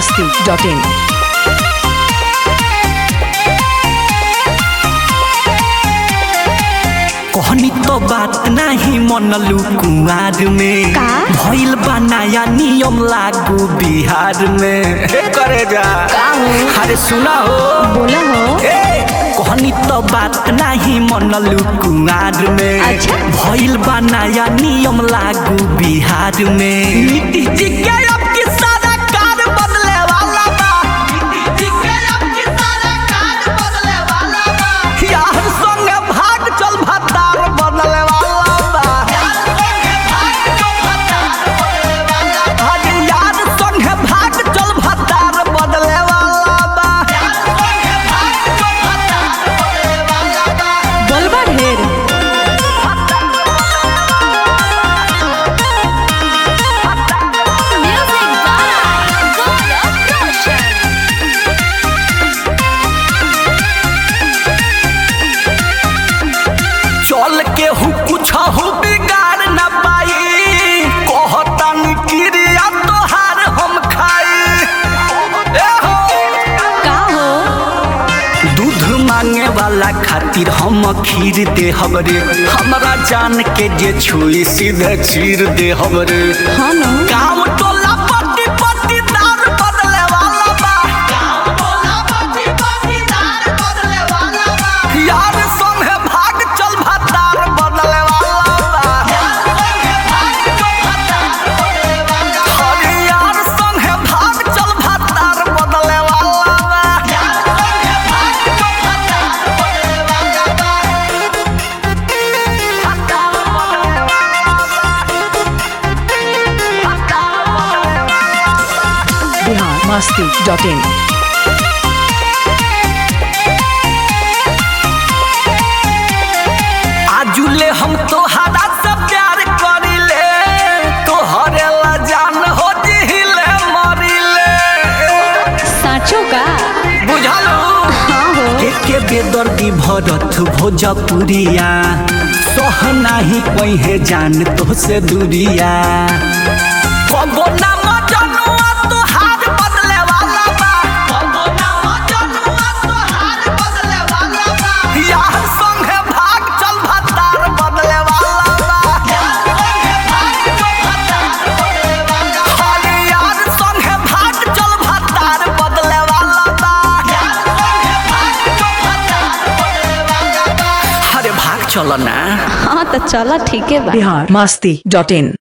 masti.in. कहनी तो बात नाही मनलू कुआर में का? भइल बा नया नियम लागू बिहार में हे करे जा का हो? अरे सुना हो बोला हो ए, कहनी तो बात नाही मनलू कुआर में अच्छा। भइल बा नया नियम लागू बिहार में नीति जी के अब की सारा कार बदले वाला बा नीति जी के अब की सारा कार बदले वाला बा यार संगे भाग चल भतार बदले वाला बा अरे यार संगे भाग चल भतार बदले वाला बा बोलबा ढेर Music by Gaurav Roshan. चल के हु कुछ हु बिगाड़ न पाई कहतन क्रिया तोहार हम खाई ए हो का हो दूध मांगे वाला खातिर हम खीर दे हमरे हमरा जान के जे छुई सीधे चीर दे हमरे हाँ न गाँव टोला पट्टी पट्टी दार बदले वाला बा गाँव टोला पट्टी पट्टी दार बदले वाला बा यार संगे भाग चल भतार बदले वाला बा अरे यार संगे भाग चल भतार बदले वाला बा Bihar masti.in. आजुले हम तोहरा से प्यार करिले तोहरे ला जान हो जिहिले मरिले साँचो का बुझलू हाँ हो एके बेदर्दी भरत भोजपुरिया सह नाही कहे जान तो से दूरिया कबो ना मजनुआ तोहार बदले वाला बा कबो ना मजनुआ तोहार बदले वाला बा यार संगे भाग चल भतार बदले वाला बा अरे यार संगे भाग चल भतार बदले वाला बा अरे भाग चलो ना हाँ तो चला ठीक है बा Bihar masti.in.